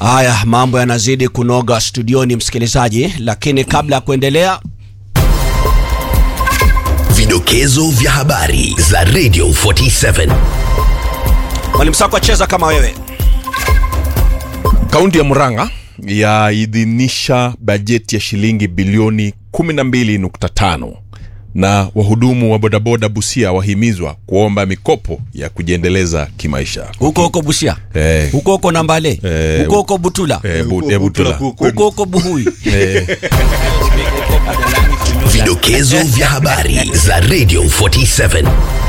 Haya, mambo yanazidi kunoga studioni, msikilizaji, lakini kabla ya kuendelea Vidokezo vya habari za Radio 47. Mwalimu Sako acheza kama wewe. Kaunti ya Murang'a yaidhinisha bajeti ya shilingi bilioni 12.5 na wahudumu wa bodaboda Busia wahimizwa kuomba mikopo ya kujiendeleza kimaisha. Huko huko Busia, Eh. huko huko Nambale, Eh. huko huko Butula, Eh, bu, eh, Butula. huko huko Buhui. Eh, Vidokezo vya habari za Radio 47.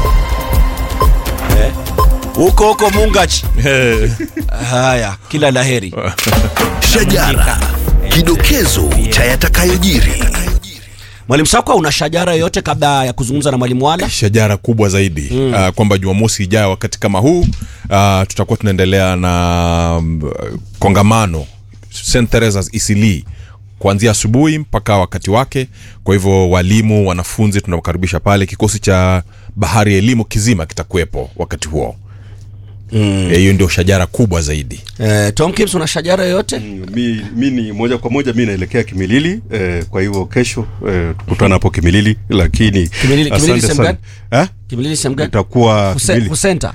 huko huko Mungachi. eh, Haya, kila laheri. Shajara. Kidokezo cha yatakayojiri. Mwalimu Sako, una shajara yoyote kabla ya kuzungumza na mwalimu Wala? shajara kubwa zaidi mm. uh, kwamba Jumamosi ijayo wakati kama huu uh, tutakuwa tunaendelea na um, kongamano St Teresa's Isili kuanzia asubuhi mpaka wakati wake. Kwa hivyo walimu, wanafunzi tunawakaribisha pale. Kikosi cha bahari ya elimu kizima kitakuwepo wakati huo. Mm. Hiyo ndio shajara kubwa zaidi. Eh, Tom Kims, una shajara yoyote? mi, mi ni moja kwa moja mi naelekea Kimilili eh, kwa hivyo kesho eh, tukutana hapo Kimilili, lakini Kimilili- Kimilili asante sehemu sana. Eh? Kimilili sehemu gani? Itakuwa Huse- Kimilili. Husenta.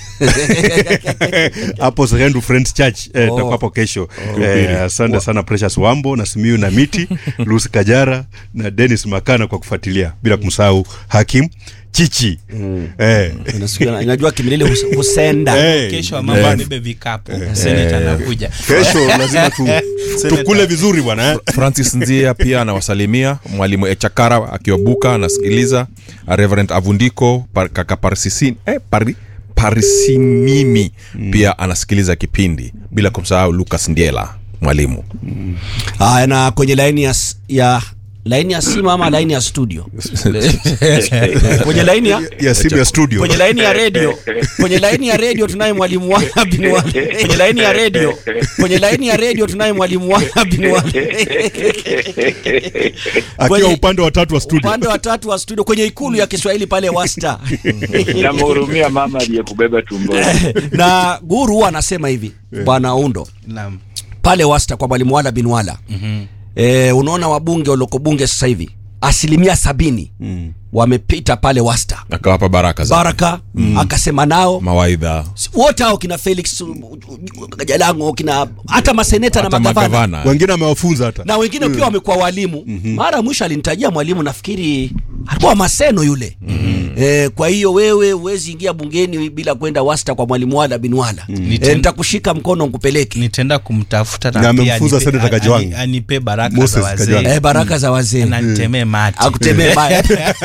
hapo Serendu Friends Church eh, Oh. itakuwa hapo kesho eh, asante sana Precious Wambo na Simiu na Miti Lucy Kajara na Dennis Makana kwa kufuatilia bila kumsahau Hakim Chichi eh, Unasikia, Najua Kimilili hus- Husenda. eh, kesho amama abebe vikapu seneta anakuja kesho lazima tu, tukule vizuri bwana eh. Francis Nzia pia anawasalimia, mwalimu Echakara akiwabuka anasikiliza, Reverend Avundiko par, kaka Parisisi, eh, pari, Parisimimi pia anasikiliza kipindi, bila kumsahau Lucas Ndiela mwalimu. Haya, na kwenye laini ya, s- ya laini ya simu ama laini ya studio? kwenye laini ya ya simu ya studio kwenye laini ya redio kwenye laini ya redio tunaye mwalimu Wala bin Wala. Kwenye laini ya redio kwenye laini ya redio tunaye mwalimu Wala bin Wala. akiwa kwenye- upande wa tatu wa studio upande wa tatu wa studio kwenye ikulu ya Kiswahili pale Wasta. namhurumia mama aliyekubeba tumboni. na guru huwa anasema hivi bwana Undo naam pale Wasta kwa mwalimu Wala bin Wala e, unaona wabunge walioko bunge sasa hivi asilimia sabini wamepita pale Wasta Akawapa baraka za Baraka akasema nao mawaidha, wote hao kina Felix uh, uh, Jalango kina hata maseneta na hata magavana magavana wengine amewafunza hata na wengine pia wamekuwa walimu mara ya mwisho alinitajia mwalimu nafikiri alikuwa Maseno yule e, kwa hiyo wewe huwezi ingia bungeni bila kwenda wasta kwa mwalimu Wala bin Wala e, Niten- nitakushika mkono nkupeleke nitaenda kumtafuta Na pia amemfunza anipe- Senator ani- Kajwang'. anipe baraka Moses za wazee Kajwang'. e, baraka za wazee na nitemee mati akutemee baya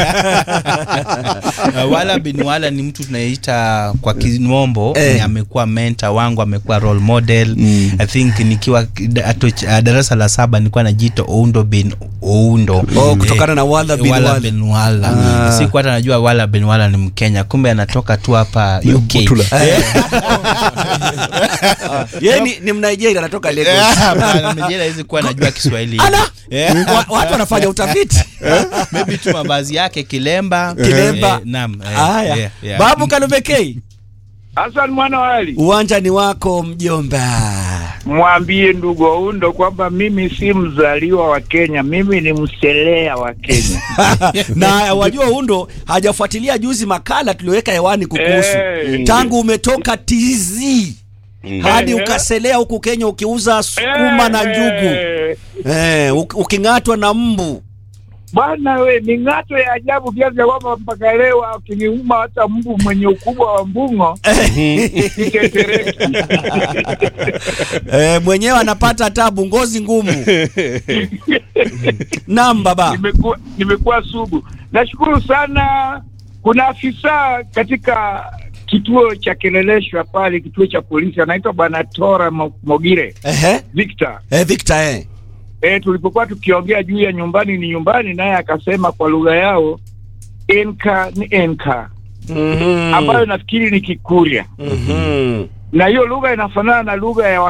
Uh, wala bin wala ni mtu tunaita kwa kimombo Eh. ni amekuwa mentor wangu amekuwa role model i think nikiwa kidato cha- darasa la saba nilikuwa najiita oundo bin oundo Oh, kutokana na Wala bin Wala. bin wala siku hata najua wala bin wala ni mkenya kumbe anatoka tu hapa uk Butula. yeye ni, ni Mnigeria anatoka Lagos Nigeria hizi kuwa najua kiswahili ala Eh. Wa- watu wanafanya utafiti maybe tu mavazi yake kilemba Kilemba. Eh, naam eh, haya yeah, yeah. babu Kalubekei Hassan mwana wali, uwanja ni wako mjomba mwambie ndugu Oundo kwamba mimi si mzaliwa wa Kenya, mimi ni mselea wa Kenya. na wajua undo hajafuatilia juzi makala tulioweka hewani kukuhusu Eh. tangu umetoka TZ hadi Eh. ukaselea huku Kenya ukiuza sukuma na njugu Eh, eh, uk- uking'atwa na mbu Bwana we, ni ng'ato ya ajabu kiasi cha kwamba mpaka leo akiniuma hata mbu mwenye ukubwa wa mbung'o sitetereki. eh, mwenyewe anapata tabu, ngozi ngumu. Naam baba. nimekuwa nimekuwa sugu. Nashukuru sana. Kuna afisa katika kituo cha Keleleshwa pale, kituo cha polisi, anaitwa Bwana Tora Mo- Mogire Ehe. Victor. Eh, Victor eh. E, tulipokuwa tukiongea juu ya nyumbani ni nyumbani, naye akasema kwa lugha yao enka ni enka, Mhm. ambayo nafikiri ni Kikurya, Mhm. na hiyo lugha inafanana na lugha ya